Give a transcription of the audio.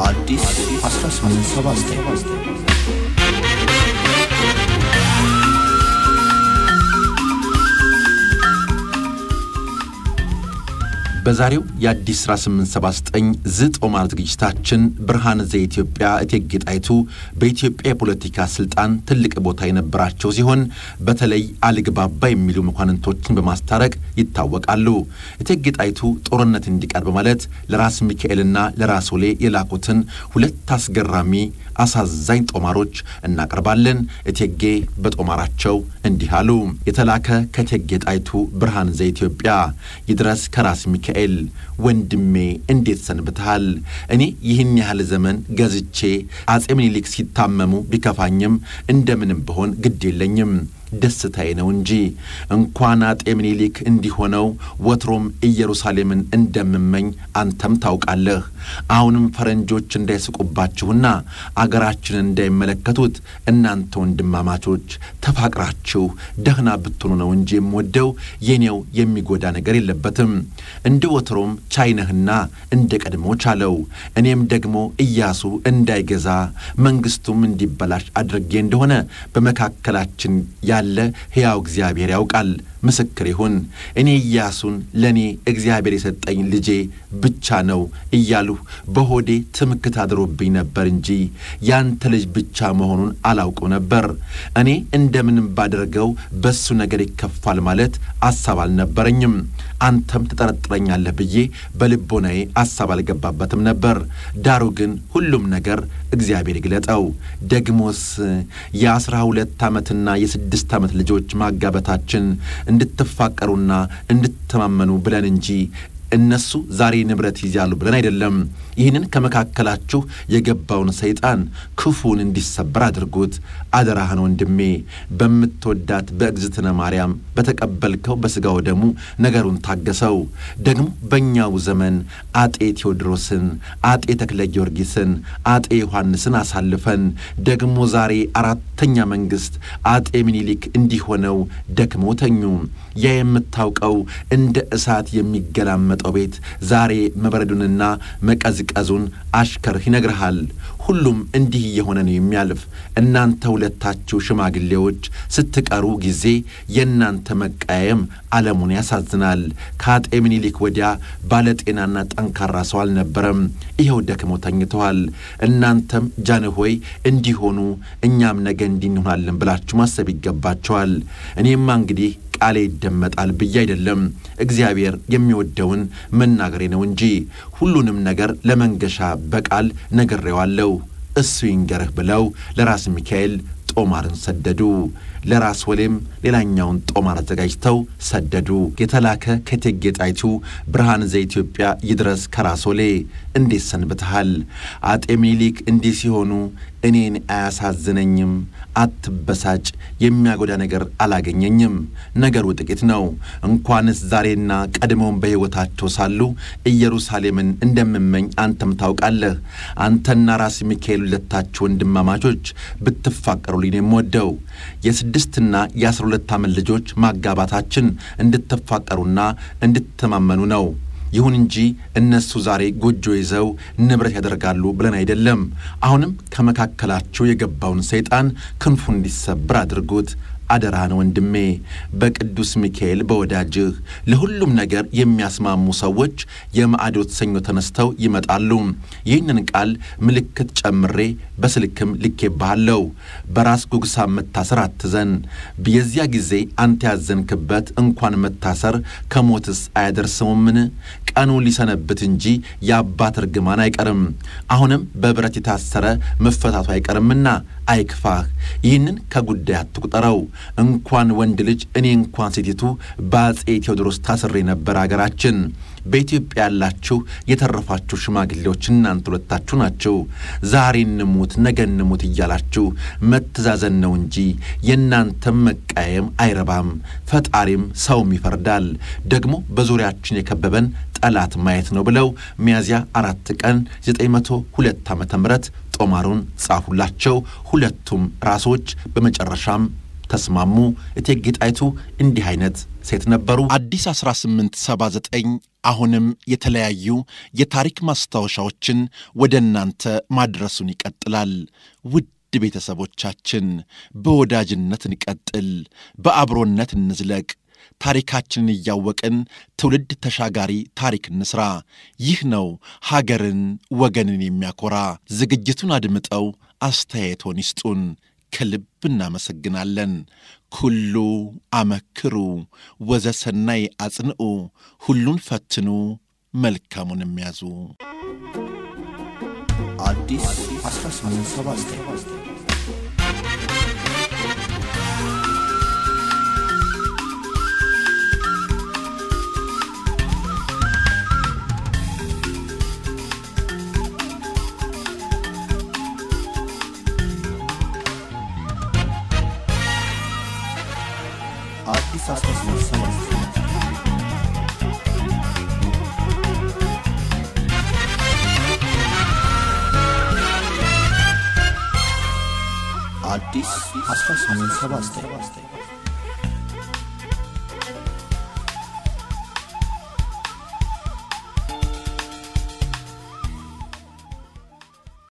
አዲስ 1879 በዛሬው የአዲስ 1879 ዝጦማር ዝግጅታችን ብርሃነ ዘኢትዮጵያ እቴጌ ጣይቱ በኢትዮጵያ የፖለቲካ ስልጣን ትልቅ ቦታ የነበራቸው ሲሆን በተለይ አልግባባ የሚሉ መኳንንቶችን በማስታረቅ ይታወቃሉ። እቴጌ ጣይቱ ጦርነት እንዲቀር በማለት ለራስ ሚካኤልና ለራስ ወሌ የላኩትን ሁለት አስገራሚ አሳዛኝ ጦማሮች እናቀርባለን። እቴጌ በጦማራቸው እንዲህ አሉ። የተላከ ከእቴጌ ጣይቱ ብርሃነ ዘኢትዮጵያ ይድረስ ከራስ ሚካኤል ወንድሜ እንዴት ሰንብተሃል? እኔ ይህን ያህል ዘመን ገዝቼ አጼ ምኒልክ ሲታመሙ ቢከፋኝም እንደምንም ብሆን ግድ የለኝም ደስታዬ ነው እንጂ እንኳን አጤ ምኒልክ እንዲሆነው ወትሮም ኢየሩሳሌምን እንደምመኝ አንተም ታውቃለህ። አሁንም ፈረንጆች እንዳይስቁባችሁና አገራችንን እንዳይመለከቱት እናንተ ወንድማማቾች ተፋቅራችሁ ደህና ብትሆኑ ነው እንጂ የምወደው የኔው የሚጎዳ ነገር የለበትም። እንደ ወትሮም ቻይነህና እንደ ቀድሞ ቻለው። እኔም ደግሞ ኢያሱ እንዳይገዛ መንግስቱም እንዲበላሽ አድርጌ እንደሆነ በመካከላችን ያለ ሕያው እግዚአብሔር ያውቃል። ምስክር ይሁን። እኔ ኢያሱን ለእኔ እግዚአብሔር የሰጠኝ ልጄ ብቻ ነው እያሉ በሆዴ ትምክት አድሮብኝ ነበር እንጂ ያንተ ልጅ ብቻ መሆኑን አላውቀው ነበር። እኔ እንደምንም ባደርገው በሱ ነገር ይከፋል ማለት አሳብ አልነበረኝም። አንተም ትጠረጥረኛለህ ብዬ በልቦናዬ አሳብ አልገባበትም ነበር። ዳሩ ግን ሁሉም ነገር እግዚአብሔር ይግለጠው። ደግሞስ የአስራ ሁለት ዓመትና የስድስት ዓመት ልጆች ማጋበታችን እንድትፋቀሩና እንድትተማመኑ ብለን እንጂ እነሱ ዛሬ ንብረት ይዛሉ ብለን አይደለም። ይህንን ከመካከላችሁ የገባውን ሰይጣን ክፉን እንዲሰበር አድርጉት። አደራህን ወንድሜ፣ በምትወዳት በእግዝእትነ ማርያም በተቀበልከው በሥጋው ደሙ ነገሩን ታገሰው። ደግሞ በእኛው ዘመን አጤ ቴዎድሮስን፣ አጤ ተክለ ጊዮርጊስን፣ አጤ ዮሐንስን አሳልፈን ደግሞ ዛሬ አራተኛ መንግሥት አጤ ምኒልክ እንዲሆነው ደክመው ተኙ። ያ የምታውቀው እንደ እሳት የሚገላመጠው ቤት ዛሬ መበረዱንና መቀዝቀዙን አሽከርህ ይነግርሃል። ሁሉም እንዲህ እየሆነ ነው የሚያልፍ። እናንተ ሁለታችሁ ሽማግሌዎች ስትቀሩ ጊዜ የእናንተ መቃየም ዓለሙን ያሳዝናል። ከአጤ ምኒልክ ወዲያ ባለጤናና ጠንካራ ሰው አልነበረም። ይኸው ደክመው ተኝተዋል። እናንተም ጃንሆይ እንዲሆኑ እኛም ነገ እንዲህ እንሆናለን ብላችሁ ማሰብ ይገባቸዋል። እኔማ እንግዲህ ቃሌ ይደመጣል ብዬ አይደለም እግዚአብሔር የሚወደውን መናገሬ ነው እንጂ ሁሉንም ነገር ለመንገሻ በቃል ነግሬዋለሁ። እሱ ይንገርህ ብለው ለራስ ሚካኤል ጦማርን ሰደዱ። ለራስ ወሌም ሌላኛውን ጦማር አዘጋጅተው ሰደዱ። የተላከ ከእቴጌ ጣይቱ ብርሃነ ዘኢትዮጵያ ይድረስ ከራስ ወሌ እንዴት ሰንብተሃል? አጤ ምኒልክ እንዲህ ሲሆኑ እኔን አያሳዝነኝም። አትበሳጭ፣ የሚያጎዳ ነገር አላገኘኝም። ነገሩ ጥቂት ነው። እንኳንስ ዛሬና ቀድሞውን በሕይወታቸው ሳሉ ኢየሩሳሌምን እንደምመኝ አንተም ታውቃለህ። አንተና ራስ ሚካኤል ሁለታችሁ ወንድማማቾች ብትፋቀሩልኝ የምወደው የስድስትና የአስራ ሁለት ዓመት ልጆች ማጋባታችን እንድትፋቀሩና እንድትተማመኑ ነው። ይሁን እንጂ እነሱ ዛሬ ጎጆ ይዘው ንብረት ያደርጋሉ ብለን አይደለም። አሁንም ከመካከላችሁ የገባውን ሰይጣን ክንፉ እንዲሰብር አድርጉት። አደራህን ወንድሜ፣ በቅዱስ ሚካኤል በወዳጅህ ለሁሉም ነገር የሚያስማሙ ሰዎች የማዕዶት ሰኞ ተነስተው ይመጣሉ። ይህንን ቃል ምልክት ጨምሬ በስልክም ልኬብሃለሁ። በራስ ጉግሳ መታሰር አትዘን። የዚያ ጊዜ አንተ ያዘንክበት እንኳን መታሰር ከሞትስ አያደርስሙምን? ቀኑ ሊሰነብት እንጂ የአባት እርግማን አይቀርም። አሁንም በብረት የታሰረ መፈታቱ አይቀርምና አይክፋህ። ይህንን ከጉዳይ አትቁጠረው። እንኳን ወንድ ልጅ እኔ እንኳን ሴቲቱ በአጼ ቴዎድሮስ ታስሬ ነበር አገራችን። በኢትዮጵያ ያላችሁ የተረፋችሁ ሽማግሌዎች እናንተ ሁለታችሁ ናችሁ። ዛሬ እንሙት ነገ እንሙት እያላችሁ መተዛዘን ነው እንጂ የእናንተም መቃየም አይረባም። ፈጣሪም ሰውም ይፈርዳል። ደግሞ በዙሪያችን የከበበን ጠላት ማየት ነው ብለው ሚያዝያ አራት ቀን 902 ዓ ም ጦማሩን ጻፉላቸው። ሁለቱም ራሶች በመጨረሻም ተስማሙ። እቴጌ ጣይቱ እንዲህ አይነት ሴት ነበሩ። አዲስ 1879 አሁንም የተለያዩ የታሪክ ማስታወሻዎችን ወደ እናንተ ማድረሱን ይቀጥላል። ውድ ቤተሰቦቻችን በወዳጅነት እንቀጥል፣ በአብሮነት እንዝለቅ። ታሪካችንን እያወቅን ትውልድ ተሻጋሪ ታሪክ እንስራ። ይህ ነው ሀገርን ወገንን የሚያኮራ። ዝግጅቱን አድምጠው አስተያየቶን ይስጡን። ከልብ እናመሰግናለን። ኩሉ አመክሩ ወዘሰናይ አጽንዑ፣ ሁሉን ፈትኑ መልካሙን የሚያዙ አዲስ 1879 አዲስ 1879 አዲስ 1879